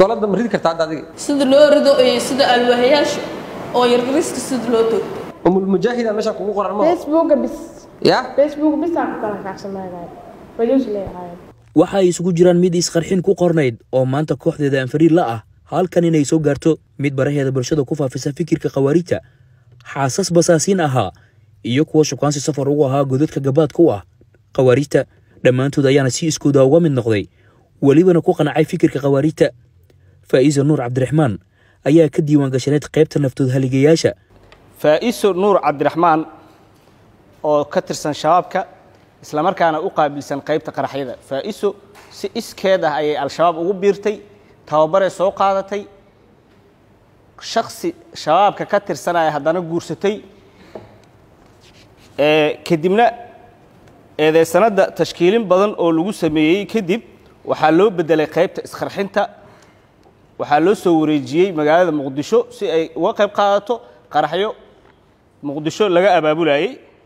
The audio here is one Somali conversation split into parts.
biskoolada ma ridi kartaa hadda adiga sida loo rido iyo sida alwaahayaasha oo yargariska sida loo toogto umulmujaahida meesha kugu qoran ma facebooka bis ya facebook bisaan ku kala kacsamaynaya fayuus leeyahay waxa ay isugu jiraan mid isqarxin ku qornayd oo maanta kooxdeeda anfariir la ah halkan inay soo gaarto mid baraheeda bulshada ku faafisa fikirka khawaarijta xaasas basaasiin ahaa iyo kuwa shukaansi safar ugu ahaa godadka gabaadka u ah khawaarijta dhammaantood ayaana si iskooda uga mid noqday welibana ku qancay fikirka khawaarijta faa'iisa nuur cabdiraxmaan ayaa ka diiwaan gashaneed qaybta naftood haligayaasha faa'iso nuur cabdiraxmaan oo ka tirsan shabaabka islamarkaana u qaabilsan qaybta qaraxyada faa'iso si iskeed ah ayay al-shabaab ugu biirtay tababaree soo qaadatay shaksi shabaabka ka tirsanaya haddana guursatay kadibna eedeysanadda tashkiilin badan oo lagu sameeyey kadib waxaa loo bedelay qaybta isqarxinta waxaa loo soo wareejiyey magaalada muqdisho si ay uga qayb qaadato qaraxyo muqdisho laga abaabulayey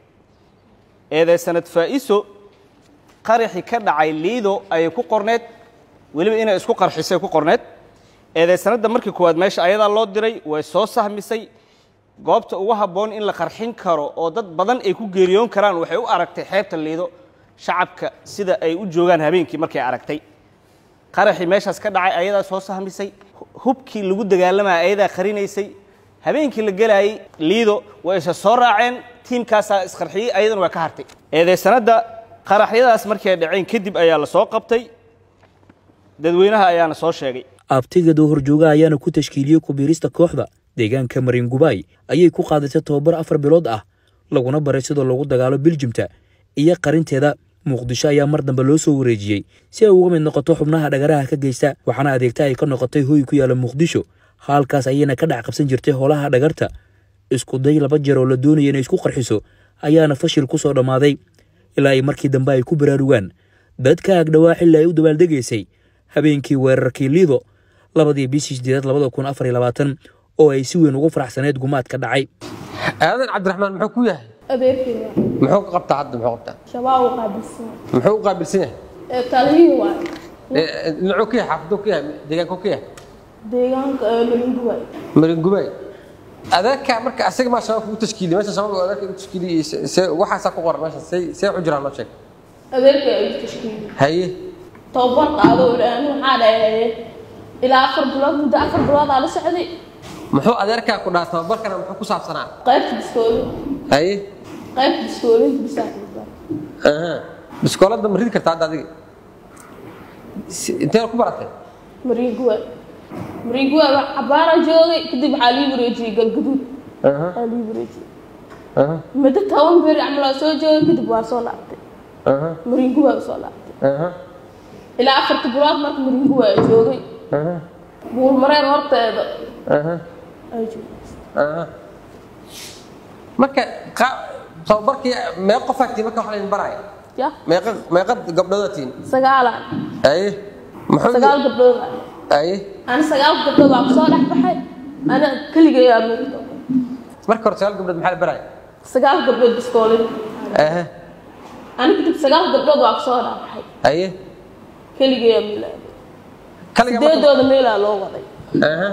eedeysanad faa'iso qaraxi ka dhacay liido ayay ku qorneed weliba inay isku qarxisay ku qorneed eedeysanadda markii koowaad meesha ayadaa loo diray way soo sahmisay goobta ugu habboon in la qarxin karo oo dad badan ay ku geeriyoon karaan waxay u aragtay xeebta liido shacabka sida ay u joogaan habeenkii markay aragtay qaraxii meeshaas ka dhacay ayadaa soo sahmisay hubkii lagu dagaalamaya ayadaa qarinaysay habeenkii la gelaayey liido way isa soo raaceen tiimkaasaa isqarxiyey ayadana waa ka hartay eedeysanadda qaraxyadaas markii ay dhaceen kadib ayaa la soo qabtay dadweynaha ayaana soo sheegay abtigada horjooga ayaana ku tashkiiliyey kubiirista kooxda deegaanka marin gubaay ayay ku qaadatay tobabar afar bilood ah laguna baray sidoo lagu dagaalo biljimta iyo qarinteeda muqdisho ayaa mar dambe loo soo wareejiyey si ay uga mid noqoto xubnaha dhagaraha ka geysta waxaana adeegta ay ka noqotay hooy ku yaala muqdisho halkaas ayayna ka dhex qabsan jirtay howlaha dhagarta isku day laba jeer oo la doonaya inay isku qarxiso ayaana fashil ku soo dhammaaday ilaa ay markii dambe ay ku baraarugaan dadka agdhawaa xilli ay u dabaaldegaysay habeenkii weerarkii liido labadii bishii sideedaad labada kun afar iyo labaatan oo ay si weyn ugu faraxsaneyd gumaadka dhacay aadan cabdiraxmaan muxuu ku yahay adeerkeeda muxuu ka qabtaa hadda muxuu qabtaa shabaab u qaabilsan muxuu u qaabilsan yahay ee taliyihii waaye Ee, dhinacuu ka yahay xaafaduu ka yahay deegaankuu ka yahay deegaanka ee maringu waaye maringubaay adeerka marka asaga maa shabaabka u tashkiiliyey meesha shabaabka adeerka u tashkiiliyey se- se waxaasaa ku qoran meesha say see u jiraan noo sheeg adeerka ay tashkiili haye tababar qaado aan waxaa dhahay ilaa afar bilood muddo afar bilood aa la socday muxuu adeerkaa ku dhaha tababarkana muxuu ku saabsanaa qaybta biskooli haye qaybta biskoolinta bisaa aha biskoolada ma ridi kartaa hadda adiga Si- intee ku baratay maringu waaye maringu waaye wax cabaara joogay kadib waxaa lii wareejiyey galgaduud aha waxaa lii wareejiyey aha muddo toban beri camal waa soo joogay kadib waa soo laabtay aha maringu waa soo laabtay aha ilaa afarta bilood marka maringu waa joogay aha buulmareen horteeda aha ay joogay aha marka qa- tababarkii meeqa qofaa tii marka wax laydin baraya ya meeqa meeqa gabdhoodaa tiin sagaalaan haye muxuu sagaal gabdhood ah haye ana sagaal gabdhood waa kusoo dhex baxay ana keligay aa moogta marka hore sagaal gabdhood maxaa la baraya sagaal gabdhood biskoolin aha ana kadib sagaal gabdhood waa kusoo dhex baxay haye keligay aa milaabay kaliga marka sideedooda meelaa loo waday aha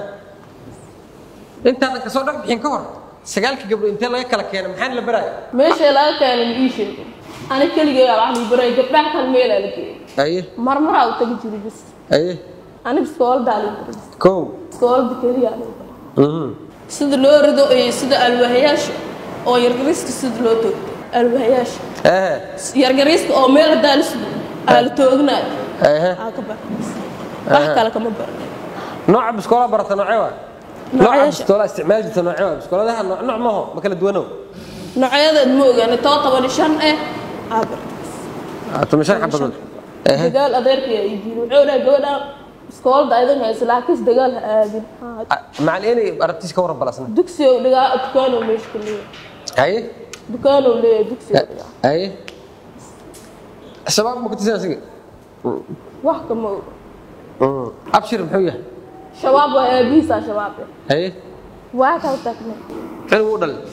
intaadan kasoo dhex bixin ka hor sagaalka gabdhood intee laga kala keenay maxaa la baraya meesha laga keenay ma ii sheegin ana keligay aa wax lii baray gabdhaha kale meelaa la geeyay haye marmaraa u tagi jiray bis haye ana biskooladaa lii baray kow biskoolada keliyaa lii baray mhm sida loo rido iyo sida alwaahayaasha oo yargariska sida loo toogto alwaahayaasha aha yargariska oo meel hadaa la sugo aa la toognaayo aha aa ka baranays wax kale kama baran nooca biskoolaa barata noocee waa nooca Noocyasha. biskoolaa isticmaali jirta noocee waa biskooladaha nooc nooc maaho ma kala duwanow noocyadeed ma ogaani too toban iyo shan eh aa bartays toban shan xabadood aha dagaal adeerkay ay jiray wuxuu dhahay gabadha biskoolada aydan haysa laakiin dagaal ha aadin Haa, macalin inay aragtiis ka waran balasna dugsi oo dhigaa dukaanow meesha ka leeyahay haye dukaanow leeyahay dugsi oo dhigaa haye shabaab ma ku tisan asiga wax kama oga abshir muxuu yahay shabaab waa aabihiisaa shabaab eh haye waa kala tagnay cilmi u dhalay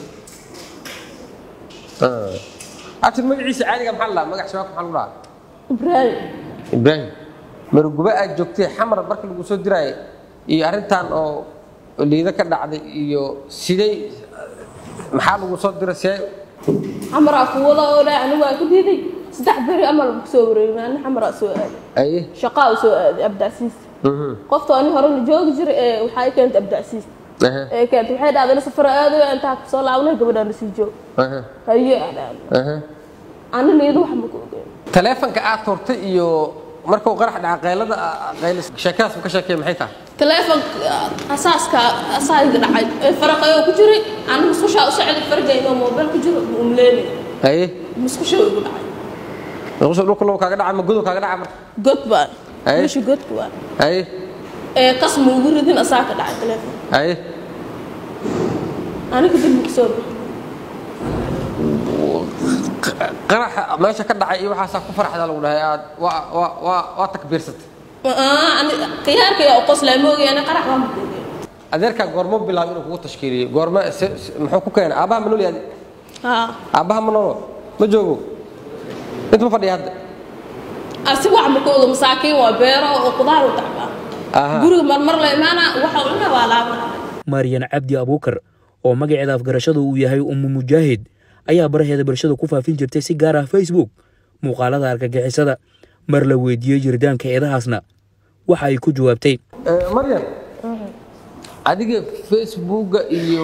abshir magaciisa caadiga maxaa la dhahaa magac shabaabka maxaa lagu dhahaa ibraahim ibraahim maruguba aad joogtay xamar marka lagu soo diraaye iyo arrintan oo liido ka dhacday iyo sidey maxaa lagu soo diray see xamaraa kuwada oo dhaa anigu waa ku diiday saddex beri amal ku soo wareegay maalin xamaraa soo aaday aye shaqaa u soo aaday abdacsiis Mhm. qofta ani hore la joogi jiray ee waxaa i keentay abdacsiis Aha, ee keentay waxay dhahday safar aadayo intaa ku soo laabnay gabadhaan la sii joog aha, haye aa dhahday aha. ani liido wax ma ku ogeyn taleefanka aad turtay iyo markuu qarax dhaca qaylada qaylis sheekadaas uu ka sheekay maxay tahay taleefonka asaaska asaaga dhacay ee faraqayoo ku jiray ani musqushaa u socday fargaynoo moobeel ku jiro umleeni haye musqusha igu dhacay nuqusha dhulka low kaaga dhaca ma godow kaaga dhaca marka god baan Ay. meesha godka baan haye ee qas ma ugu ridin asaa ka dhacay taleefon haye aniga dib ma kusoo bixi qaraxa meesha ka dhacay iyo waxaasaa ku farxda lagu dhahay aad waa waa waa waa takbiirsatay ani khiyaarka yaa u qoslaa moogi ani qarax waa makoogeen adeerkaa goormo bilaab inuu kugu tashkiiliyo goormo se- se- muxuu ku keenay aabbaha ma nool yahay haa aabbaha ma noolo ma joogo inta ma fadhiya hadda asiga wax makooga masaakiin waa beero oo qudaar u tacbaa Aha. guriga marmar la imaana waxa u cuna waa laabana maryan cabdi abuukar oo magaceeda afgarashadu uu yahay ummu mujaahid ayaa baraheeda bulshada ku faafin jirtay si gaar ah facebook muuqaalada argagixisada mar la weydiiyey jiritaanka eedahaasna waxa ay ku jawaabtay maryan adiga facebooka iyo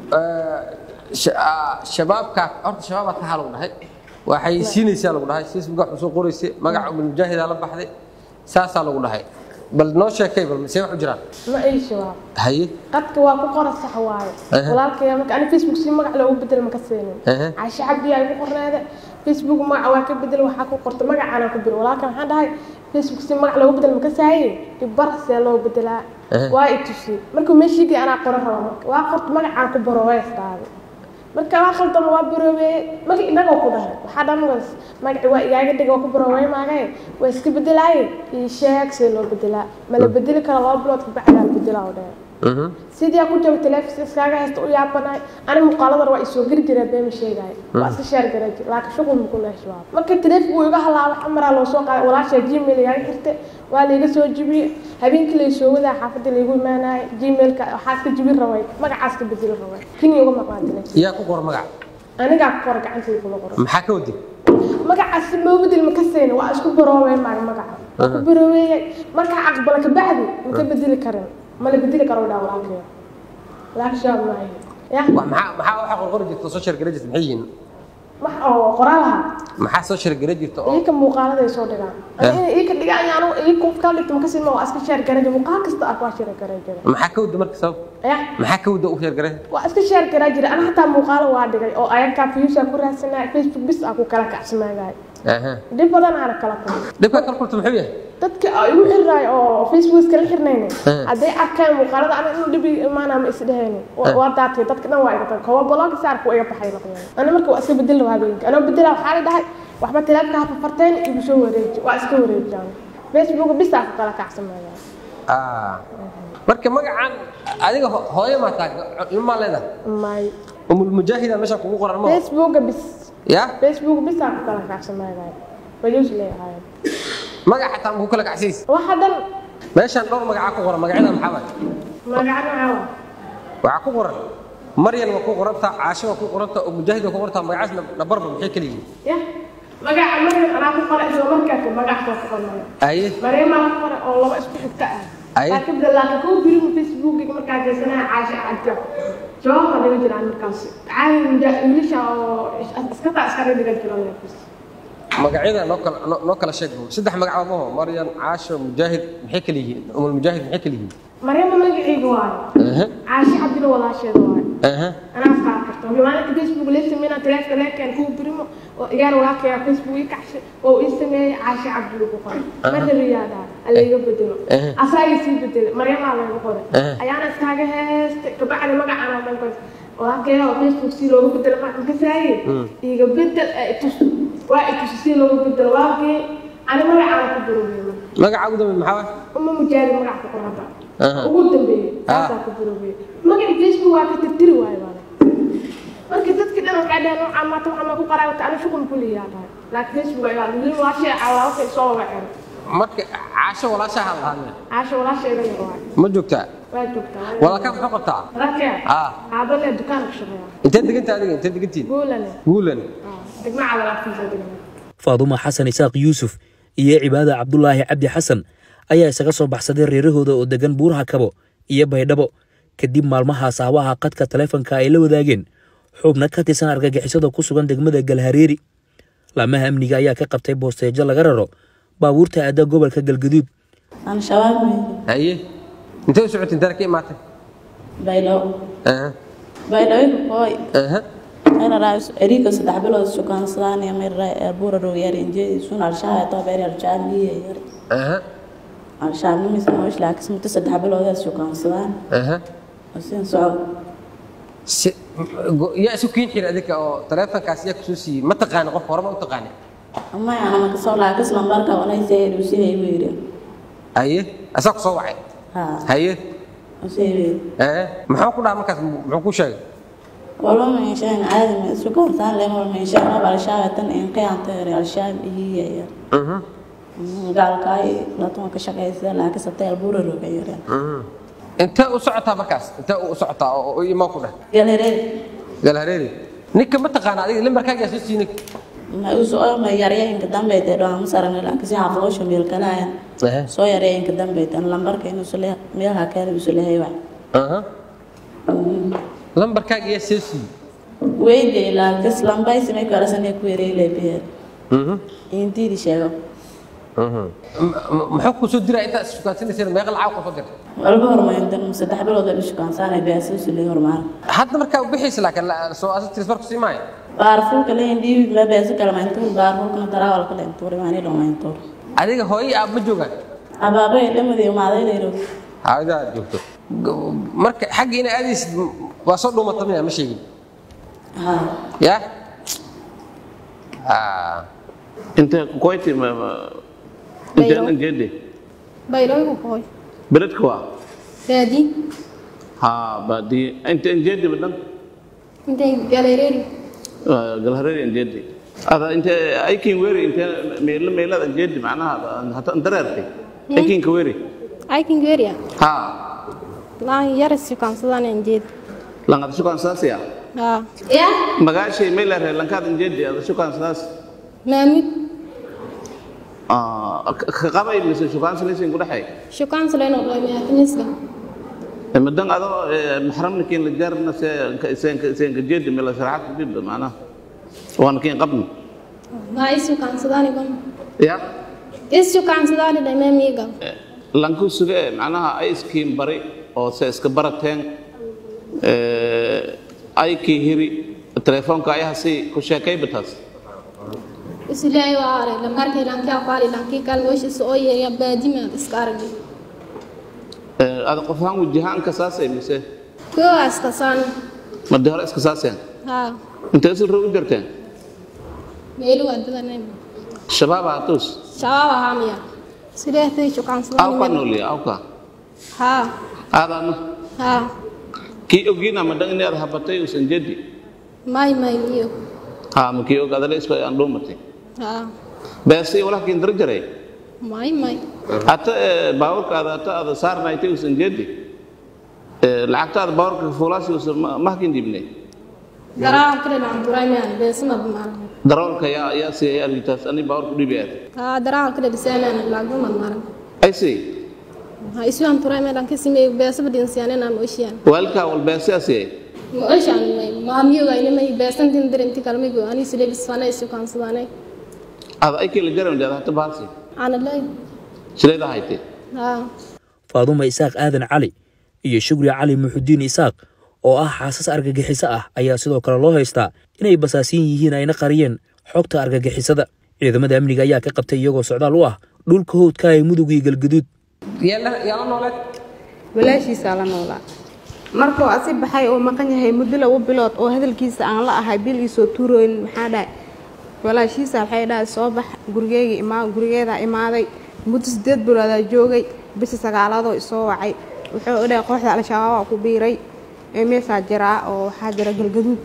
eh, sha- ah, shabaabka horta shabaabaa tahaa lagu dhahay waxay siinaysaa lagu dhahay facebooka wax usoo qoraysay magaca umul mujaahidaa la baxday saasaa lagu dhahay bal noo sheekay bal see wax u jiraan ma ii shabaab haye qadka waa ku qoran sax waaye Aha. walaalkaya marka ani facebook si magac loogu bedel ma ka siinin Aha. caashe cabdi ay ku qorneede facebook magaca waa ka bedel waxaa ku qorta magacaana ku bir walaalka maxaan dhahay facebook si magac loogu bedel ma ka saaye ibar see loo bedelaa Aha. waa i tusi markuu meeshiigii anaa qoran raba marka waa qorta magacaan ku baro waa isdhaaday marka waa khaldama waa baroobeeye marka inagoo ku dhahay waxaa dhan was magaci waa igaaga dhiga waa ku baroobey maagaye waa iska bedelaaye ii sheeg see loo bedelaa ma la bedeli karo laba bilood kabacdaa la bedelaa oo dheer Mhm. sidii aan ku jaba teleefis iskaaga haysta u yaabanahay ani muuqaaladan waa isoo geli jiraa beema sheegaayo waa iska sheer garan jir laakiin shuqul muku leeshabaab marka teleefik wuu iga halaaba xamaraa loo soo qaaday walaashaa gmail igaaga xirte waa laiga soo jibiyey habeenkii laysoo wadaa xaafadda laigu imaanayay gmailka waxaa iska jibin rabay magacaas ka bedeli rabay kini uga maqnaa teleefis yaa ku qor magac anigaa ku qora gacantayda kula qora maxaa ka waday magacaas loo bedel ma ka sayna waa isku baroobeen maaga magaca waa ku baroobeeyey markaa aqbala kabacdi ma ka bedeli karin ma la bedeli karo dhaa walaalkaya laakiin shaab maayo ya wax maxaa maxaa waxa qorqori jirta soo sheergara jirta maxay yihiin wax oo qoraalaha maxaa soo sheergara jirta oo iyaka muuqaalada ay soo dhigaan inay iyaka dhigaan yaanu iyaka qofka dhigto ma ka sima waa iska sheer garan jira muuqaal kasta ah waa sheer garan jira maxaa ka wada marka sabab ya maxaa ka wada u sheergara waa iska sheer garan jira ana xataa muuqaalo waa dhigay oo ayakaa fiyuusa ku raadsanaya facebook bis ah ku kala kacsimaagaay aha dhib badan aana kala kulmay dhibka kala kulta muxuu yahay dadka ay igu xirnaay oo facebook iskala xirnayna Eh. hadday arkaan muuqaalada ana inuu dhib imaanaa ma isdhehayni waa daatay dadka dhan waa iga tagay kowa blog saarka waa iga baxay noqdeen ana marka waa iska bedel lahaa habeenka anoo bedela waxaa la dhahay waxba teleefka ha farfarteen igu soo wareeji waa iska wareejaan facebook bisaa ku kala kacsamaya ah marka magacan adiga ho- hooyo ma taa ilma leedahay may umul mujaahida meesha kugu qoran ma facebook bis ya facebook bisaa ku kala kacsamaya bayus leeyahay magac xataa ma ku kala kacsiis waxa dhan meeshaan dhowr magacaa ku qoran magacyada maxaa waay magacana caawa waxaa ku qoran maryan waa ku qorantaa caasho waa ku qorantaa oo mujaahid waa ku qorantaa magacaas nabarba maxay kala yihiin ya magaca maryan anaa ku qoray isla markaa magac soo ku qornaya aye mareemaa ku qoray oo laba isku xigta ah Ay. laakiin bada laakiin kuu biri facebookiga markaa jeesanaya caasha cadjo jawaabka dhiga jiraan markaas caadi muja wiilasha oo iska taa iska dhiga jiraan magacyada noo kala noo- noo kala sheeg saddex magac maho maryan caasho mujaahid maxay kala yihiin umul mujaahid maxay kala yihiin mareema magacayga waayo aha caasha cabdina walaasheeda waayo aha anaa iskaa karta maalinta facebook lee sameynaa teleefka leekeen kuu birimo oo igaar walaalkaya facebook ii kacshay oo ii sameeyey caasha cabdi ugu qoray marna riyaadaha alayga bedelo Eh. asaaga sii bedelay maryamaa laygu qoray Eh. ayaana iskaaga heestay kabacdi magacaan oo dhan koys walaalkaya oo facebook si loogu bedelo magacan ka saaye iiga bedel ee itus waa itus si loogu bedelo walaalkii ani magacaana ku biroobey magaca ugu dambe maxaa waay uma mujaari magac ku qoranta Aha. ugu dambeeyey saasaa ku biroobey magaci facebook waa ka tirtiri waayo baale marka dadki dhan waxay dhaheen waxaa maanta waxaa ma ku qaraa wata ani shuqul kuliyaa dhahay laakiin facebook ayaa lili waa shay cawaa waxay soo waceen marka caasho walaashaa ha lahaadeen caasho walaasheeda yar waay ma joogtaa waa joogtaa walaalkaa muxuu qabtaa walaalkee Ah. aabale dukaan ka shaqeeya intee degantaa adiga intee degantiin guulane guulan degma cadalaaftiisa degma faadumo xasan isaaq yuusuf iyo cibaada cabdulaahi cabdi xasan ayaa isaga soo baxsaday reerahooda oo degan buuraha kabo iyo baydhabo kadib maalmahaas aawaha qadka taleefanka ay la wadaageen xubno ka tirsan argagixisada ku sugan degmada galhareeri laamaha amniga ayaa ka qabtay boosteejo laga raro baabuurta aada gobolka galgaduud al-shabaab haye intee u socotay intee ka imaatay baydhabo Aha, baydhabo kooy aha. meeraraa erika saddex bilood sukaansadaan iyo meeraraa eerbuura rowyar injeedi sun al-shabaab too beer al-shabaab liye yar Aha, al-shabaab nimisa noosh laakiin muddo saddex bilood ay sukaansadaan aha. sin socod Si- go- yaa isu kiin xiri adinka oo taleefankaas yaa kusoo siiyey ma taqaani qof horema u taqaani ama ana makasoo laakiin lambarka wanaysa helusiyay weyre haye asaa ku soo wacay ha haye usay weyre ee muxuu ku dhaha markaas muxuu ku sheegay walba meeshaan caadi ma sukaansadaan lemal meeshaan oo al-shabaab tan in qiyaanta yar al-shabaab liye yar Mhm, gaalkaay latuma ka shaqeysa laakiin sabtay eerbuura roga yar mhm. intee u socotaa markaas intee u socotaa oo oo imaa ku dheh galhareer galhareeri ninka ma taqaana adiga lambarkaaga yaa soo siiyey ninka ma usoo ma yaryayinka dambeyd ee dhawaan sarana laakiin si xaafadosha meel kalaayan Aha, soo yaryayinka dambeyd an lambarka inuu sule meelha kale isu lehay wax aha. lambarkaaga yaa soo siiyey weyde laakiin lambaysi may kalasanay ku yareyle beer Mhm, intiidi sheego mhm. M- m- muxuu ku soo diraa intaad issukaansanaysa meeqa lacag ku soo dirtay walba hormarintan saddex bilood oo ishukaansaanay beesa isu lehay hormaar hadda markaa u bixaysa laakiin la- soo asa tirismarku sii maayo baarfulka lehin dhiibi ma beesa kala mayntuur baarfulkana daraawalka leyntuur imaani dhow mayntuur adiga hooyo aab ma joogaan abaabay dhamadi imaaday leero hawada aad joogto G- marka xagga ina aadaysid m- waa soo dhuumata miya ma sheegin ha ya Ah. انت كويتي ما ما- انت بيرو. انا جدي baylooygu kooy بلد كوا baadi ها بعدي انت ان جدي بدن intay galeereeri قالها ان جدي هذا انت اي كين ويري انت ميل ميل ان جدي معناها حتى انت رأيتي اي كين كويري aykin geeriya ها laan yar sukaansadaan injeed لان شو كان ساسيا haa مغاشي ميل رأي لان كان جدي هذا شو كان ساس maamud اه قبل مثل شو كان سلسين كل حي shukaansalayno dhoymiyatimiska مدن هذا محرم كين لجارنا سين سين جدي ميل شرحت جدا معناها وانا كين قبل maa i sukaansadaani gon يا is sukaansadaani dhaymaamiiga lanku suge macnaha ay iskiin bari oo se iska barateen ay kii hiri telefoonka ayaha si ku sheekay bataas isilaahay waa aray lambarkay lankii aqaali lankii kaalmooshiisa oo yeeya baadimaad iska aragay ada qofahaan wajahaanka saasay mise kuwa iskasaan madi hore iska saaseen haa intee sil rog u jirteen meelu waa dadanay shabaaba hatuus shabaab ahaa miya sideetay awka shukaansadaan nooliya awka haa aadaanu haa kii ogiina madhan inaad habatay usan jadi may may miyo ha ma kii og adale isku aan dhuumatay haa beesi walaha kiin dara jaray may may hata baaburka ada hata ada saarnaaytay usan jadi lacagta ada baaburka fuulaasi usan mahkin dibnay garaan kale laan duray miyaan beesama bimaalan darawalka yaa yaa siiyay arrintaas ani baaburka dhibi aad haa daraan kale dhisaanaan laaguma maalan ay sii ha isuan turay meelan kasimey beesaba dinsiyaanena mooshiyan waalkaa walbeesi aa siiyay mooshaan may maamiyogayna may beesantin dirinti kalmigo ani silebisfana isukaansadane ada ay kila garan dad hata baasi ana lay shileeda haytay haa faadumo isaaq aadan cali iyo shugri cali muxudiin isaaq oo ah xaasas argagixiso ah ayaa sidoo kale loo haystaa inay basaasiin yihiin ayna qariyeen xogta argagixisada ciidamada amniga ayaa ka qabtay iyagoo socdaal u ah dhulka howdka ee mudug iyo galgaduud yaa la yaa la nooleed walaashiisaa la noolaa markuu asi baxay oo maqan yahay muddo laba bilood oo hadalkiisa aan la ahay bil iisoo tuurooyin maxaa dhahay walaashiisa waxay dhahay soo bax gurigeyga imaa gurigeedaa imaaday muddo sideed biloodaa joogay bisha sagaalaadoo isoo wacay wuxuu u dhahay kooxda al-shabaabaa ku biiray ee meeshaa jiraa oo waxaa jira galgaduud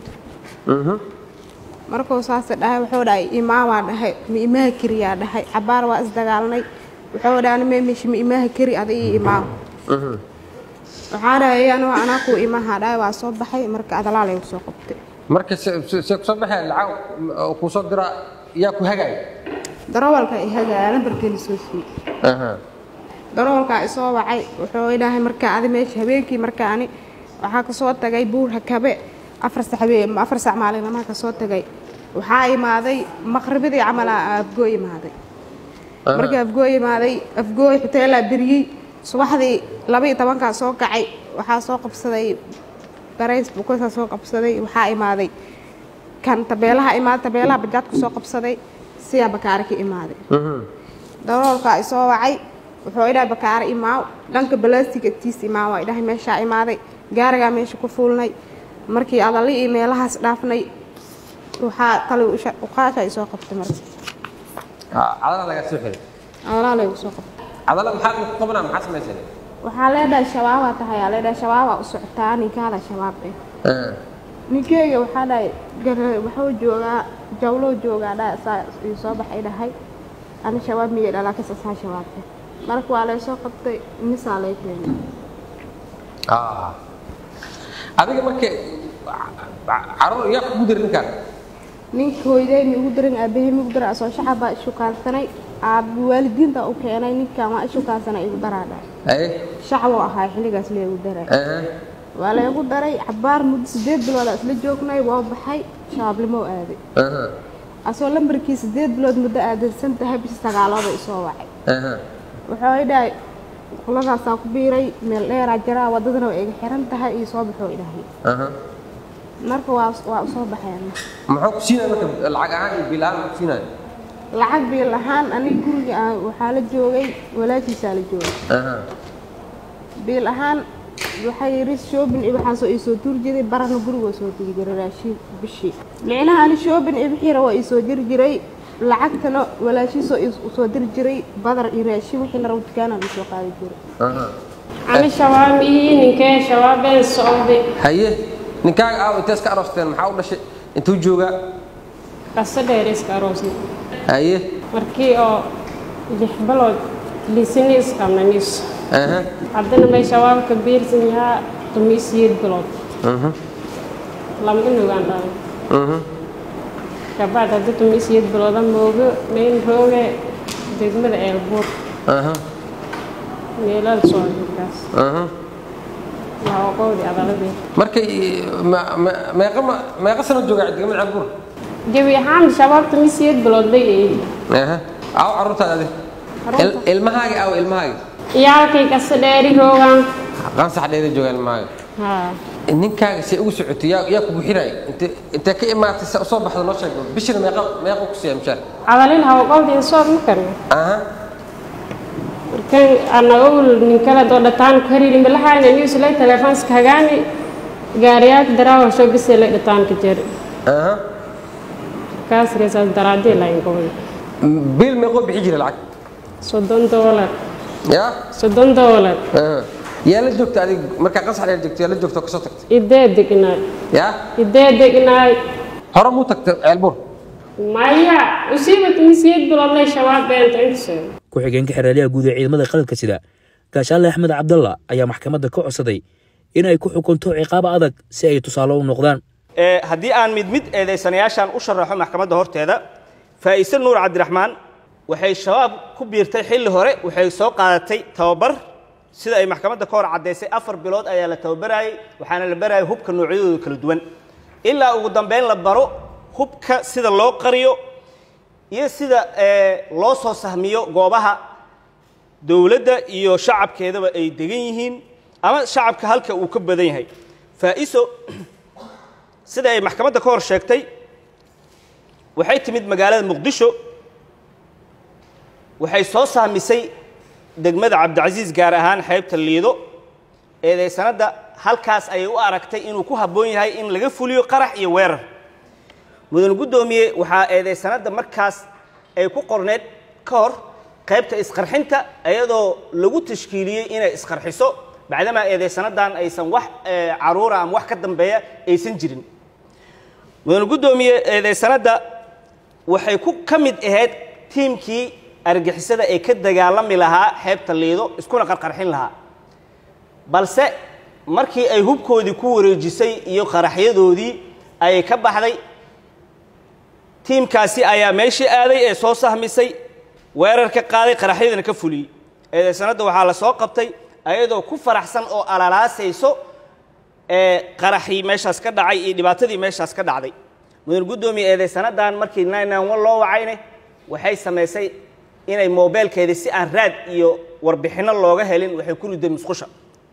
markuu saas dhahay wuxuu dhahay imaamaa dhahay ma imaha kiriyaa dhahay cabaar waa isdagaalnay wuxuu dhaha ani meemeshi ma imaaha kari ada ii imaaw waxaa dhahay anoo anaa kuu imaha dhahay waa soo baxay marka adalaal ay soo qabtay marka se- se se kusoo baxeen lacag oo kuu soo dira yaa ku hagaaya darawalka i hagaaya lambarkeeni soo siiyey darawalkaa isoo wacay wuxuu idhahay marka adi meesha habeenkii marka ani waxaa kasoo tagay buur hakabe afar sac habeen afar sac maalinamaha kasoo tagay waxaa imaaday maqribadii camalaa afgooy imaaday markii afgooy imaaday afgooy xuteelaa beriyey subaxdii laba iyo tobankaa soo kacay waxaa soo qabsaday barays bukosaa soo qabsaday waxaa imaaday kan tabeelaha imaaday tabeelaha bajaadku soo qabsaday siyaa bakaare ka imaaday daroolkaa isoo wacay wuxuu idhahay bakaare imaaw dhanka balaastig agtiis imaaw waa idhahay meeshaa imaaday gaarigaa meesha ku fuulnay markii adali iyo meelahaas dhaafnay waxaa kale uqaasha isoo qabtay marka cadala lagaa soo xiray adalaa laygu soo qabtay cadala maxaa ku qabanaa maxaa samaysay waxaa leedhahay shabaabaa tahay aa leedhahay shabaabaa u socotaa ninkaada shabaab eh ninkeyga waxaa dhahay gar- wuxuu joogaa jawlow joogaa dha saa ii soo baxay dhahay ani shabaab miyay dhalaa kasasaa shabaab eh marka waa laysoo qabtay misaa lay keenay adiga marka caruur yaa kugu dira ninkaan ninka hooyadey mi ugu daran aabahey mi ugu daran asoo shacab baa ishukaansanay aab waalidiinta u keenay ninkan waa ishukaansanay igu daraa dhahay aye shacaboo ahaa xilligaas laygu daray waa laygu daray cabaar muddo sideed bilooda isla joognay waa baxay shabaabnimo u aaday asoo lambarkii sideed bilood muddo aadansan tahay bisha sagaalooda isoo wacay wuxuu idhahay kuladaasaa ku biiray meel dheeraa jaraa wadadana waa iga xiran tahay iyo soo baxoo idhahay marka waa waa usoo baxeen muxuu ku siinaya marka lacag ahaan iyo bil ahaan muxuu ku siinaya lacag biil ahaan aniga guriga aan waxaa la joogay walaashiisaa la joogay biil ahaan waxay yidhi shoobin iyo waxaasoo ii soo tuuri jiray barana gurigoo soo diri jiray raashiin bishii micnaha ani shoobin iyo wixiina waa ii soo jiri jiray lacagtana walaashiisoo ii soo diri jiray badar iyo raashiin wixii la rabo dukaanaan ii soo qaadi jiray ani shabaab ii ninkee shabaabeen socday haye ninkaaga aaw intees ka aroosteen maxaa u dhashay intuu joogaa qasa dheer iska aroosna haye markii oo lix bilood lisini isqabnanis aha haddana may shabaabka biirsan yahaa tumiisiyeed bilood mhm lama inugaan dhalay mhm kabacd hadda tumiisiyeed bilooda moogo mayn rooge degmada eelbuur aha meelada socodkaas aha waa oqowdi adaladii markay ma- ma- meeqa ma- meeqa sano joogaa degmada cabur gebi ahaan shabaab tumiisiyeed bilood bay eedi aha aaw carruurtaada adi Il- ilmahaaga aaw ilmahaaga iyaalkay qasa dheeri roogaan qansax dheeda joogaa ilmahaaga haa ninkaaga see ugu socotay yaa yaa kugu xiraay inte intee ka imaatay sa soo baxda noo sheeg bishina meeqa meeqa ku siiya mishaar adalin ha oqowdi sood ma karno aha kan ana owl ninkala doo dhataan ku hariiri milahayna news lay telefoonska hagaani gaariyaak daraawa soo bisay lay dhataan ka jeer aha kaas reesaas daraadii layn gobol bil meeqoo bixi jira lacag soddon doolar yaa soddon doolar aha yaa la joogta adig markaa qansax dheer joogta yaa la joogta oo kasoo tagtay idee degnaay yaa idee degnaay hore muu tagtay ceelbur maya usiibat misiyad biloodlay shabaab beenta intasoo ku-xigeenka xeraalyaha guud ee ciidamada qaranka sida gaashaale axmed cabdalla ayaa maxkamadda ka codsaday in ay ku xukunto ciqaab adag si ay tusaale u noqdaan Ee, haddii aan mid mid eedaysanayaashan u sharaxo maxkamadda horteeda faa'ise nuur cabdiraxmaan waxay shabaab ku biirtay xilli hore waxay soo qaadatay tababar sida ay maxkamadda ka hor caddaysay afar bilood ayaa la tababarayay waxaana la barayay hubka noocyadooda kala duwan ilaa ugu dambeyn la baro hubka sida loo qariyo iyo sida ee, loo soo sahmiyo goobaha dowladda iyo shacabkeedaba ay degan yihiin ama shacabka halka uu ka badan yahay faa'iso sida ay maxkamadda ka hor sheegtay waxay timid magaalada muqdisho waxay soo saamisay degmada cabdicasiis gaar ahaan xeebta liido eedaysanadda halkaas ayay u aragtay inuu ku habboon yahay in laga fuliyo qarax iyo weerar mudan guddoomiye waxaa eedaysanadda markaas ay ku qorneed ka hor qaybta isqarxinta iyadoo lagu tashkiiliyey inay isqarxiso bacdamaa eedaysanaddan aysan wax eh, caruura ama wax ka dambeeya aysan jirin mudan guddoomiye eedaysanadda waxay ku ka mid ahayd tiimkii argixisada ay ka dagaalami lahaa xeebta liido iskuna qarqarxin lahaa balse markii ay hubkoodii ku wareejisay iyo qaraxyadoodii ayay ka baxday tiimkaasi ayaa meeshii aaday ee soo sahmisay weerar ka qaaday qaraxyadana ka fuliyey eedeysanadda waxaa la soo qabtay ayadoo ku faraxsan oo alalaasayso ee qaraxii meeshaas ka dhacay iyo dhibaatadii meeshaas ka dhacday mudan guddoomiye eedeysanadan markii loo wacayne waxay samaysay inay moobeelkeedii si aan raad iyo warbixinno looga helin waxay ku riday musqusha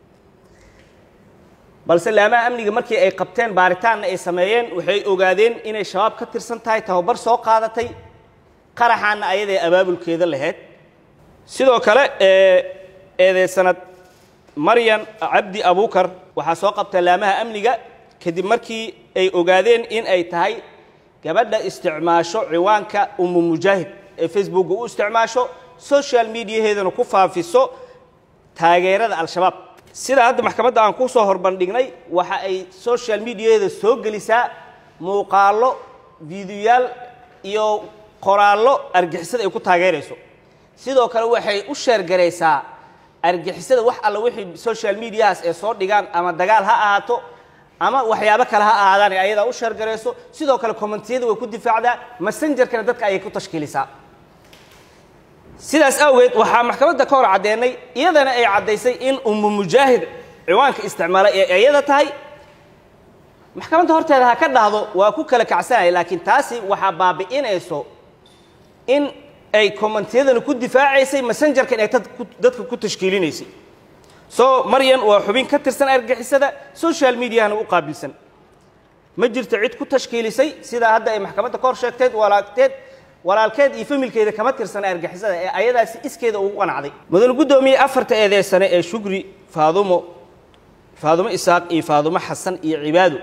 balse laamaha amniga markii ay qabteen baaritaanna ay sameeyeen waxay ogaadeen inay shabaab ka tirsan tahay tababar soo qaadatay qaraxaanna ayadae abaabulkeeda lahayd sidoo kale eedeysanad maryan cabdi abuukar waxaa soo qabta laamaha amniga kadib markii ay ogaadeen in ay tahay gabadha isticmaasho ciwaanka umu mujaahid ee facebookga u isticmaasho social mediaheedana ku faafiso taageerada al-shabaab sida hadda maxkamadda aan ku soo horbandhignay waxa ay social mediaheeda soo gelisaa muuqaallo fiidiyoyaal iyo qoraallo argixisada ay ku taageerayso sidoo kale waxay u sheergaraysaa argixisada wax alla wixii social mediahaas ee soo dhigaan ama dagaal ha ahaato ama waxyaabo kale ha ahaadaan ee ayadaa u sheergarayso sidoo kale commentiyada way ku difaacdaa messengerkana dadka ayay ku tashkiilisaa sidaas awgeed waxaa maxkamadda ka hor caddeennay iyadana ay caddaysay in umu mujaahid ciwaanka isticmaalay ee iyada tahay maxkamadda horteeda ha ka dhahdo waa ku kala kacsanaya laakiin taasi waxaa baabi'inayso in ay commentiyadana ku difaacaysay messengerkan ay dadka ku tashkiilinaysay soo maryan waa xubin ka tirsan argixisada social mediahana u qaabilsan ma jirto cid ku tashkiilisay sidaa hadda ay maxkamadda ka hor sheegteed walaagteed walaalkeed iyo familkeeda kama tirsana argixisada ee ayadaasi iskeeda ugu qanacday mudan guddoomiye afarta eedeysane ee shugri faadumo faadumo isaaq iyo faadumo xasan iyo cibaado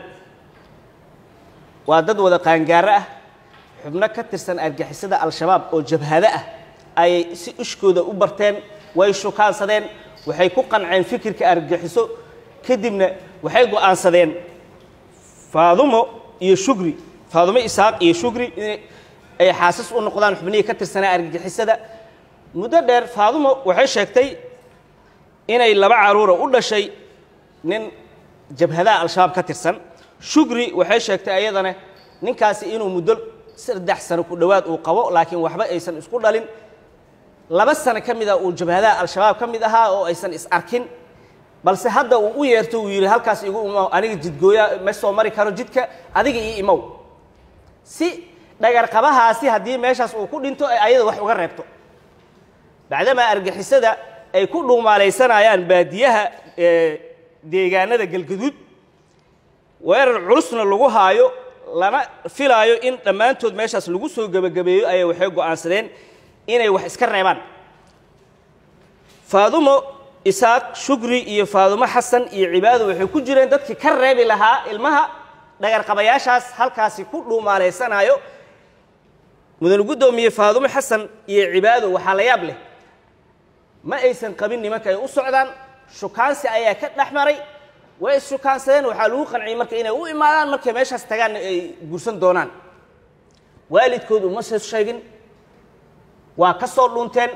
waa dad wada qaangaaro ah xubno ka tirsan argixisada al-shabaab oo jabhado ah ayay si ishkooda u barteen way shukaansadeen waxay ku qanceen fikirka argixiso kadibna waxay go'aansadeen faadumo iyo shugri faadumo isaaq iyo shugri in ay xaasas u noqdaan xubnihii ka tirsanaa argixisada muddo dheer faadumo waxay sheegtay inay laba caruura u dhashay nin jabhadaha al-shabaab ka tirsan shugri waxay sheegtay ayadana ninkaasi inuu muddo saddex sano ku dhowaad uu qabo laakiin waxba aysan isku dhalin laba sano ka mida uu jabhadaha al-shabaab ka mid ahaa oo aysan is arkin balse hadda uu u yeerto uu yidhi halkaas igu imow aniga jidgooya ma soo mari karo jidka adiga ii imow si dhagarqabahaasi haddii meeshaas uu ku dhinto ay ayada wax uga reebto bacdamaa argixisada ay ku dhuumaalaysanayaan baadiyaha deegaanada galgaduud weerar culusna lagu haayo lana filaayo in dhammaantood meeshaas lagu soo gebagabeeyo ayay waxay go'aansadeen inay wax iska reebaan faadumo isaaq shugri iyo faadumo xasan iyo cibaado waxay ku jireen dadkii ka reebi lahaa ilmaha dhagarqabayaashaas halkaasi ku dhuumaalaysanaayo mudan guddoomiye faadumo xasan iyo cibaado waxaa la yaab leh ma aysan qabin nimanka ay u socdaan shukaansi ayaa ka dhex maray way isshukaansadeen waxaa lagu qanciyey marka inay u imaadaan markay meeshaas tagaanna ay guursan doonaan waalidkood uma soo sheegin waa ka soo dhunteen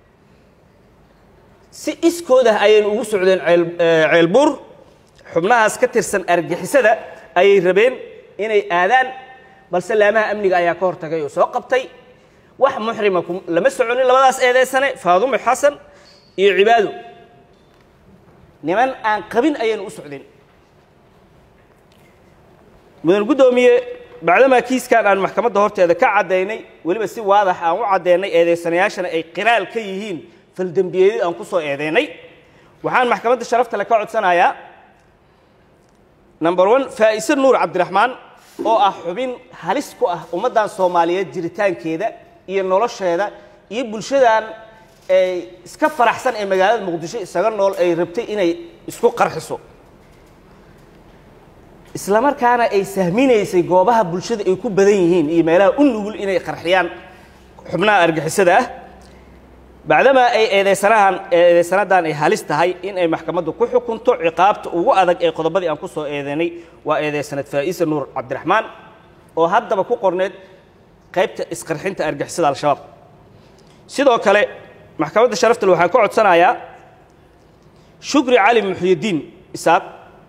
si iskoodah ayaynu ugu socdeen ceelbuur xubnahaas ka tirsan argixisada ayay rabeen inay aadaan balse laamaha amniga ayaa ka hortagay oo soo qabtay wax muxrima lama soconin labadaas eedeysane faadumo xasan iyo cibaado niman aan qabin ayaynu u socdeen mudan guddoomiye bacdamaa kiiskan aan maxkamadda horteeda ka caddaynay weliba si waadax aan u caddeynay eedeysanayaashana ay qiraal ka yihiin faldembiyeedid aan ku soo eedeynay waxaan maxkamadda sharafta le ka codsanayaa number one faa'ise nuur cabdiraxmaan oo ah xubin halis ku ah ummaddan soomaaliyeed jiritaankeeda iyo nolosheeda iyo bulshadan ay iska faraxsan ee magaalada muqdisho isaga nool ay rabtay inay isku qarxiso isla markaana ay sahminaysay goobaha bulshada ay ku badan yihiin iyo meelaha u nugul inay qarxiyaan xubnaha argixisada ah bacdamaa ay eedeysanahan eedeysanadan ay halis tahay in ay maxkamaddu ku xukunto ciqaabta ugu adag ee qodobadii aan ku soo eedeynay waa eedeysanad faa'ise nuur cabdiraxmaan oo haddaba ku qorneed qaybta isqarxinta argixisada al-shabaab sidoo kale maxkamadda sharaftale waxaan ka codsanayaa shukri cali muxyidiin isaaq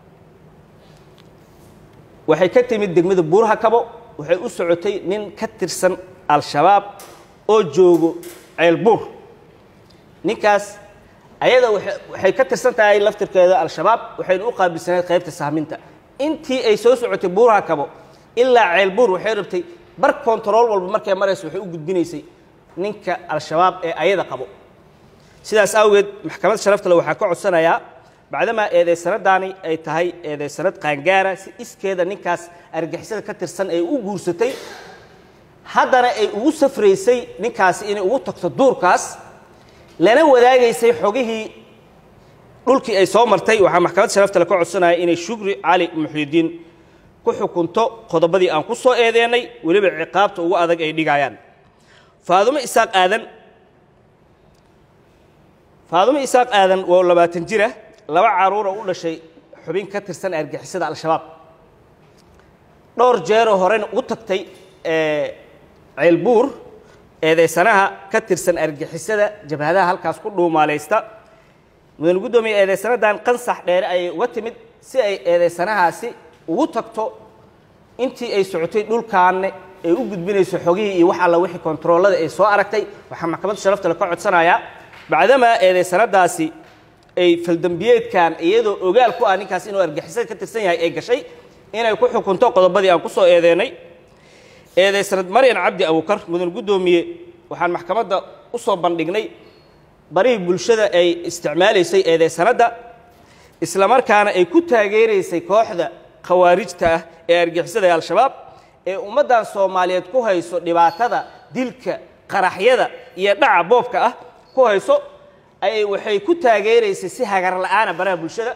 waxay ka timid degmada buuraha kabo waxay u socotay nin ka tirsan al-shabaab oo joogo ceelbuur ninkaas ayada waxay ka tirsan tahay laftirkeeda al-shabaab waxayna u qaabilsaneed qaybta sahminta intii ay soo socotay buuraha kabo ilaa ceelbuur waxay rabtay bar kontarool walba markay marayso waxay u gudbinaysay ninka al-shabaab ee ayada qabo sidaas awgeed maxkamadda sharaftale waxaa ka codsanayaa bacdamaa eedaysanadaani ay tahay eedaysanad qaangaara si iskeeda ninkaas argixisada ka tirsan ay u guursatay haddana ay ugu safraysay ninkaasi inay ugu tagto duurkaas lana wadaagaysay xogihii dhulkii ay soo martay waxaa maxkamadda sharaftale ka codsanaya inay shukri cali muxyidiin ku xukunto qodobadii aan ku soo eedeennay weliba ciqaabta ugu adag ay dhigayaan faadumo isaaq aadan faadumo isaaq aadan waa labaatan jira laba caruura u dhashay xubin ka tirsan argixisada al-shabaab dhowr jeeroo horena u tagtay ceelbuur eedaysanaha ka tirsan argixisada jabhadaha halkaas ku dhuumaalaysta mudane guddoomiye eedaysanadan qansax dheere ayay uga timid si ay eedaysanahaasi ugu tagto intii ay socotay dhulkaanne ay u gudbinayso xogihii iyo wax alla wixii kontaroolada ay soo aragtay waxaa maxkamadda sharaftale ka codsanayaa bacdamaa eedaysanadaasi ay faldambiyeedkan iyadoo ogaal ku ah ninkaas inuu argixisada ka tirsan yahay ay gashay inay ku xukunto qodobadii aan ku soo eedeennay eedaysanad maryan cabdi abukar mudan guddoomiye waxaan maxkamadda u soo bandhignay barihii bulshada ay isticmaalaysay eedaysanadda islamarkaana ay ku taageeraysay kooxda khawaarijta ah ee argixisada ee al-shabaab ee ummaddan soomaaliyeed ku hayso dhibaatada dilka qaraxyada iyo dhaca boobka ah ku hayso ay waxay ku taageeraysay si hagar la'aana baraha bulshada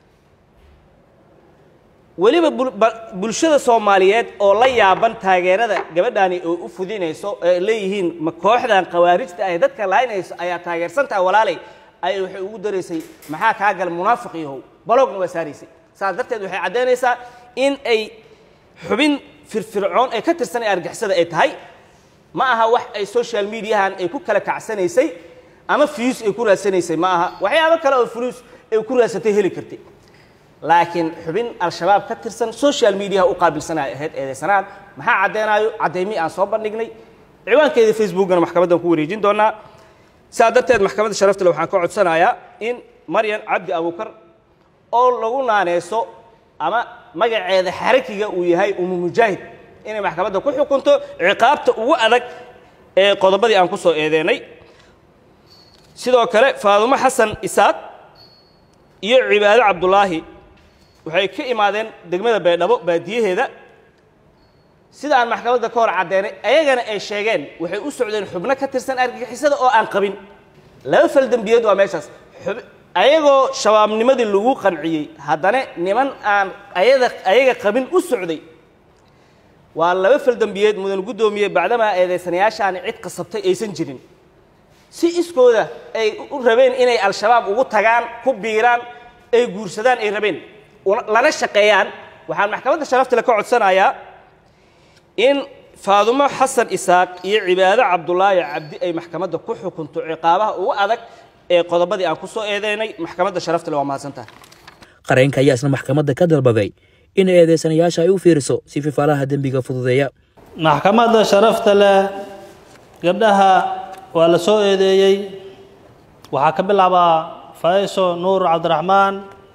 weliba bulshada soomaaliyeed oo la yaaban taageerada gabadhaani oo u fudinayso ee leeyihiin ma kooxdan khawaarijta ah dadka laaynayso ayaa taageersantaha walaalay ay waxay ugu daraysay maxaa kaa gala munaafiq yahow baloogna waa saaraysay saas darteed waxay caddaynaysaa in ay xubin firfircoon ee ka tirsan ee argixisada ay tahay ma aha wax ay social mediahan ay ku kala kacsanaysay ama fiyus ay ku raadsanaysay ma aha waxyaabo kale oo fuluus ay ku raadsatay heli kartay laakiin xubin al-shabaab ka tirsan social mediaha u qaabilsanay ahayd eedaysanaan maxaa caddeenaayo caddaymii aan soo bandhignay ciwaankeeda facebookana maxkamaddan ku wareejin doonaa sidaa darteed maxkamadda sharaftale waxaan ka codsanayaa in maryan cabdi abukar oo lagu naaneyso ama magaceeda xarakiga uu yahay umu mujaahid inay maxkamadda ku xukunto ciqaabta ugu adag ee qodobadii aan ku soo eedeennay sidoo kale faadumo xasan isaaq iyo cibaado cabdulaahi waxay ka imaadeen degmada baydhabo baadiyaheeda sida aan maxkamadda ka hor caddeenay ayagana ay sheegeen waxay u socdeen xubno ka tirsan argagixisada oo aan qabin laba fal dembiyeed waa meeshaas ayagoo shabaabnimadii lagu qanciyey haddana niman aan ayada ayaga qabin u socday waa laba fal dembiyeed mudan guddoomiye bacdamaa eedaysanayaashaani cid qasabtay aysan jirin si iskooda ay u rabeen inay al-shabaab ugu tagaan ku biiraan ay guursadaan ay rabeen lana shaqeeyaan waxaan maxkamadda sharaftale ka codsanayaa in faadumo xasan isaaq iyo cibaado cabdulaahi cabdi ay maxkamadda ku xukunto ciqaabaha ugu adag ee qodobadii aan ku soo eedeynay maxkamadda sharaftale waa mahadsantaha qareenka ayaa isna maxkamadda ka dalbaday in eedeysanayaasha ay u fiiriso si fifaalaha dembiga fududeeya maxkamadda sharafta leh gabdhaha waa la soo eedeeyey waxaa ka bilaabaa fayso nuur cabdiraxmaan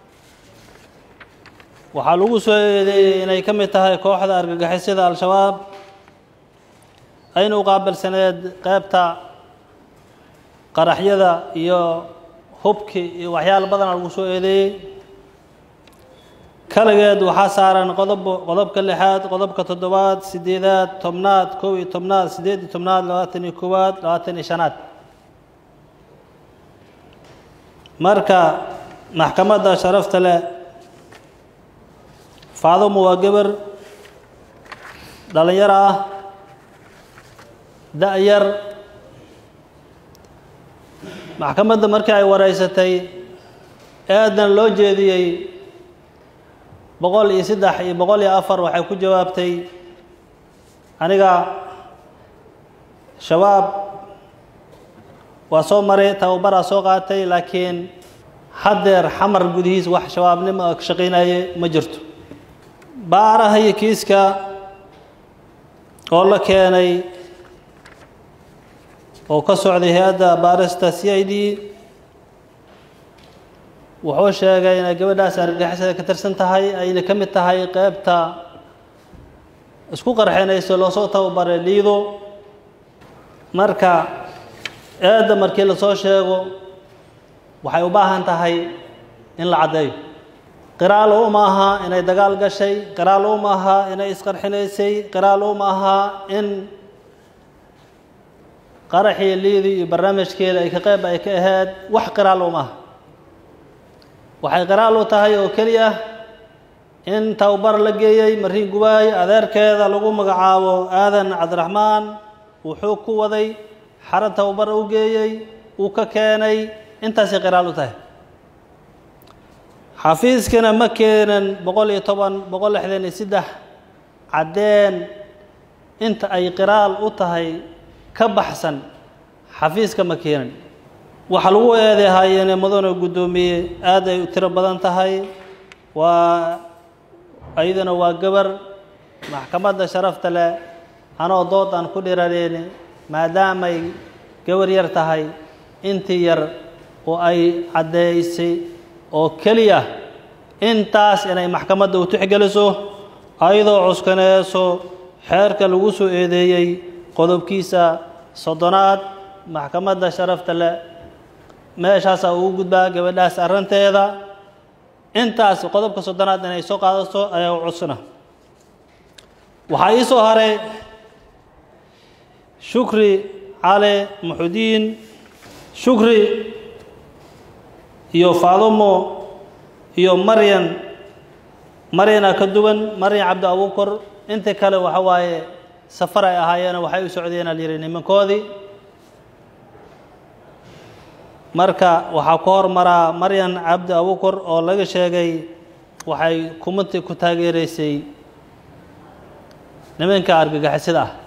waxaa lagu soo eedeeyey inay ka mid tahay kooxda argagixisada al-shabaab ayna u qaabilsaneed qeybta qaraxyada iyo hubki iyo waxyaala badana lagu soo eedeeyey kaligeed waxaa saaran qodob qodobka lixaad qodobka toddobaad sideedaad tobnaad kow iyo tobnaad sideed iyo tobnaad labaatan iyo koowaad labaatan iyo shanaad marka maxkamadda sharafta leh faadumo waa gabar dhalinyaro ah da-yar maxkamadda markii ay wareysatay eedan loo jeediyey boqol iyo saddex iyo boqol iyo afar waxay ku jawaabtay aniga shabaab waa soo maray tababaraa soo qaatay laakiin haddeer xamar gudihiis wax shabaabnimo ka shaqaynaye ma jirto baaraha iyo kiiska oo la keenay oo ka socday hay-adda baarista c i d wuxuu sheegay inay gabadhaas argagixisada ka tirsan tahay ayna ka mid tahay qeybta isku qarxinayso loosoo tababaray liido marka eedda markii lasoo sheego waxay u baahan tahay in la caddeeyo qiraalo uma aha inay dagaal gashay qiraalo uma aha inay isqarxinaysay qiraalo uma aha in qaraxii liidi iyo barnaamijkeeda ay ka qeyb ay ka ahayd wax qiraalo uma aha waxay qiraal u tahay oo keliya in tababar la geeyey mariin gubaay adeerkeeda lagu magacaabo aadan cabdiraxmaan wuxuu ku waday xaro tababar u geeyey uu ka keenay intaasay qiraal u tahay xafiiskana ma keenan boqol iyo toban boqol lixdan iyo saddex caddeen inta ay qiraal u tahay ka baxsan xafiiska ma keenan waxa lagu eedehayeene mudane guddoomiye aad ay u tiro badan tahay waa ayadana waa gabar maxkamadda sharafta leh anoo dood aan ku dhiraneyn maadaamay gabar yar tahay intii yar oo ay caddeysay oo keliya intaas inay maxkamadda u tixgeliso ayadoo cuskaneyso xeerka lagu soo eedeeyey qodobkiisa soddonaad maxkamadda sharafta leh meeshaasaa ugu gudbaa gabadhaas arrinteeda intaas qodobka soddonaad inay soo qaadato ayaa u cudsana waxaa ii soo haray shukri cali muxudiin shukri iyo faadumo iyo maryan maryana ka duwan maryan cabdi abuukor inta kale waxa waaye safar ay ahaayeen waxay u socdeen al yidhi nimankoodii marka waxaa ku hormaraa maryan cabdi abuukor oo laga sheegay waxay kumati ku taageeraysay nimanka argagixisada ah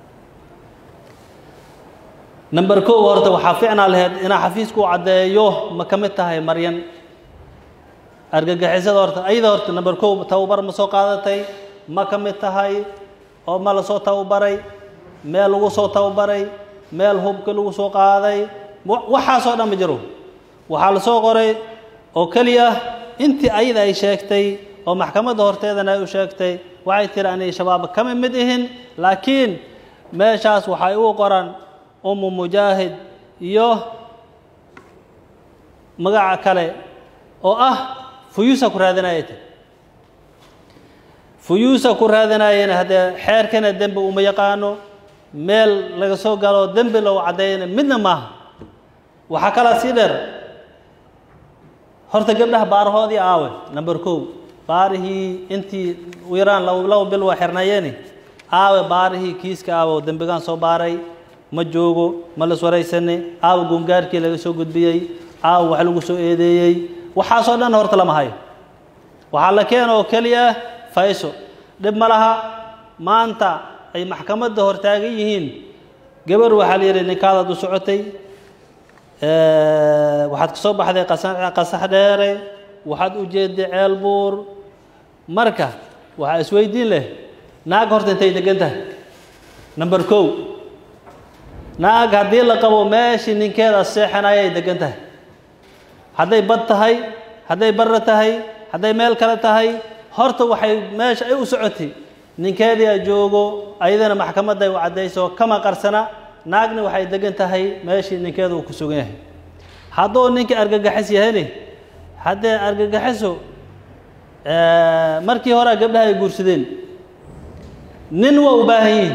number kow horta waxaa ficnaa laheyd inaa xafiisku u caddeeyo ma ka mid tahay maryan argagixisada horta ayada horta number kow tababar ma soo qaadatay ma ka mid tahay oo ma la soo tababaray meel lagu soo tababaray meel hubka lagu soo qaaday waxaasoo dhan ma jiro waxaa la soo qoray oo keliya intii ayada ay sheegtay oo maxkamadda horteedana ay u sheegtay waxay tiri anay shabaab kama mid ihin laakiin meeshaas waxay u qoran umu mujaahid iyo magaca kale oo ah fuyuusa ku raadinaya ti fuyuusa ku raadinayana haddee xeerkana dembi uma yaqaano meel laga soo galo dembi lagu caddeeyana midna maaha waxaa kalaa sii dheer horta gabdhaha baarahoodii aawe number kow baarihii intii u yaraan laba bil waa xirnayeeni aawe baarihii kiiska aawe oo dembigaan soo baaray ma joogo ma las waraysane aawe gungaarkii laga soo gudbiyey aawe wax lagu soo eedeeyey waxaasoo dhan horta lama hayo waxaa la keena oo keliya fayso dhib ma laha maanta ay maxkamadda hortaagan yihiin gabar waxaa la yidhi ninkaadaad u socotay waxaad ka soo baxday qasax dheere waxaad u jeeday ceel buur marka waxaa isweydiin leh naag horta intay degan tahay number kow naag haddii la qabo meeshii ninkeeda seexanayay degan tahay hadday bad tahay hadday barra tahay hadday meel kale tahay horta waxay meesha ay u socotay ninkeedii a joogo ayadana maxkamadday u caddayso kama qarsana naagna waxay degan tahay meeshii ninkeeda uu ku sugan yahay hadduu ninkii argagaxis yahayni haddee argagaxiso markii horea gabdhaha ay guursadeen nin waa u baahan yihin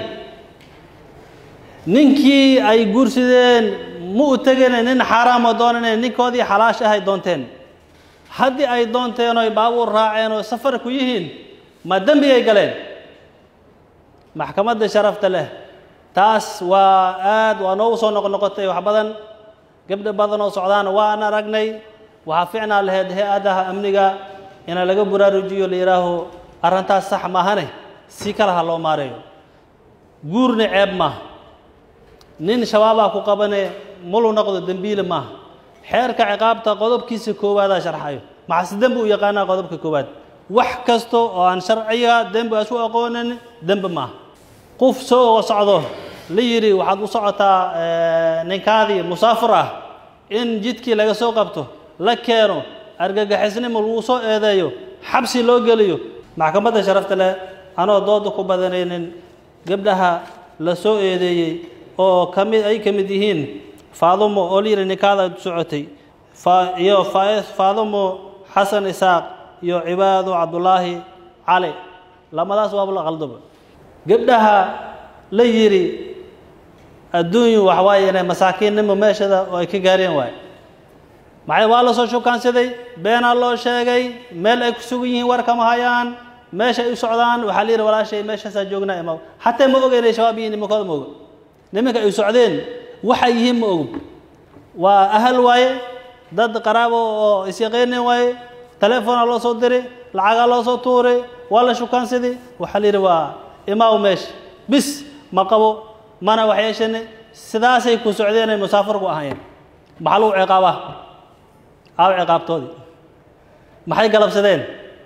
ninkii ay guursadeen ma u tegene nin xaaraamo doonane ninkoodii xalaash ahay doonteen haddii ay doonteen oy baabuur raaceen oo safar ku yihiin ma dembigay galeen maxkamadda sharafta leh taas waa aad waa noogu soo noqnoqotay wax badan gabdho badan oo socdaana waan aragnay waxaa ficnaa lahayd hay-adaha amniga ina laga buraarujiyo la yidhaaho arrintaas sax maahane si kale ha loo maareeyo guurna ceeb maaha nin shabaabaa ku qabane mulu noqdo dembiile maaha xeerka ciqaabta qodobkiisa koowaadaa sharxayo maxase dembi u yaqaanaa qodobka koowaad wax kasta oo aan sharciga dembi asu aqoonin dembi maaha qof soo socdo la yidhi waxaad u socotaa ninkaadii musaafir ah in jidkii laga soo qabto la keeno argagixisnimo lagu soo eedeeyo xabsi loo geliyo maxkamadda sharafta leh anoo dooda ku badanaynin gabdhaha la soo eedeeyey oo kamid ay ka mid yihiin faadumo oo la yidhi ninkaada socotay fa- iyo fa- faadumo xasan isaaq iyo cibaado cabdulaahi cali lamadaas waaba la qaldoba gabdhaha la yidhi adduunyu waxa waaye inay masaakiinnimo meeshada oo ay ka gaareen waaye maxay waa la soo shukaansaday beenaa loo sheegay meel ay ku sugan yihiin war kama hayaan meesha ay u socdaan waxaa la yidhi walaashay meeshaasaa joognaa ima xataa ma oga inay shabaab yihiin nimankooda ma oga nimanka ay socdeen waxay yihiin ma ogo waa ahal waaye dad qaraabo oo isyaqeenin waaye telefoona loo soo diray lacagaa loo soo tuuray waa la shukaansaday waxaa la yidhi waa imaaw meesha bis ma qabo mana wax yeeshane sidaasay ku socdeen ay musaafir ku ahaayeen maxaa lagu ciqaabaa aaw ciqaabtoodii maxay galabsadeen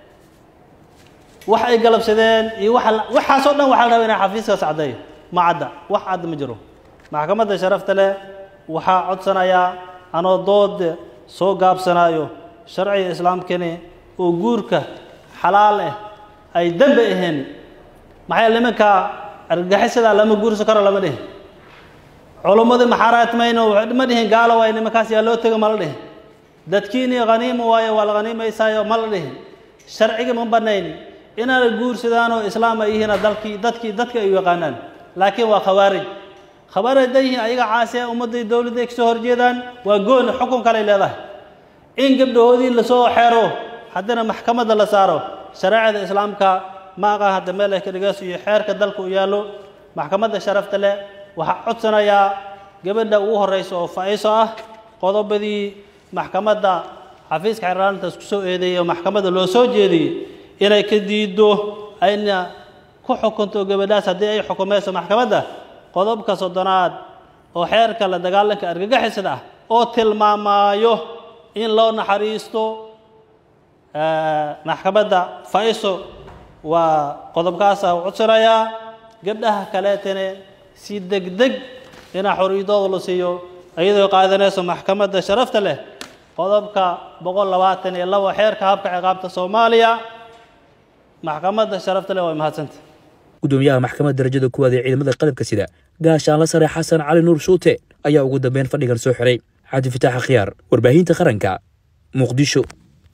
wax ay galabsadeen iyo waxa la- waxaasoo dhan waxaa la rabaa inay xafiiskaas caddeeyo ma cadda wax cadda ma jiro maxkamadda sharafta leh waxaa codsanayaa anoo dood soo gaabsanaayo sharciga islaamkani oo guurka xalaal ah ay dembi ahayn maxaa nimanka argagixisada lama guursan karo lama dhihin culummadii maxaaraatmayno ma dhihin gaalo waaye nimankaas yaa loo tego ma la dhihin dadkiinii khaniimo waaye waa la khaniimaysaayo ma la dhihin sharciga ma banayn inaanay guursadaanoo islaam ay yihiin dalkii dadkii dadka ay u yaqaanaan laakiin waa khawaarij khawaarij hadday yihiin ayaga caasi ah ummadday dowladda ay kasoo horjeedaan waa gooni xukun kaley leedahay in gabdhahoodii lasoo xeero haddana maxkamadda la saaro shareecada islaamka ma aqaan hadda meel ay ka dhigaas iyo xeerka dalka u yaallo maxkamadda sharafta leh waxaa codsanayaa gabadha ugu horreysa oo faa'iiso ah qodobadii maxkamadda xafiiska xeerlaalintaas ku soo eedeeyey oo maxkamadda loo soo jeediyey inay ka diiddo ayna ku xukunto gabadhaas haddii ay xukumayso maxkamadda qodobka soddonaad oo xeerka la dagaalanka argagixisada ah oo tilmaamaayo in loo naxariisto maxkamadda faiso waa qodobkaasa u codsanayaa gabdhaha kaleetane si degdeg inaa xoriyadooda la siiyo iyadoo qaadanayso maxkamadda sharafta leh qodobka boqol labaatan iyo labo xeerka habka ciqaabta soomaaliya maxkamadda sharafta leh waa mahadsanta gudoomiyaha maxkamadda darajada kuwaad ee ciidamada qalabka sida gaashaanla sare xasan cali nuur shuute ayaa ugu dambeyn fadhigan soo xiray cabdi fataax akhyaar warbaahinta qaranka muqdisho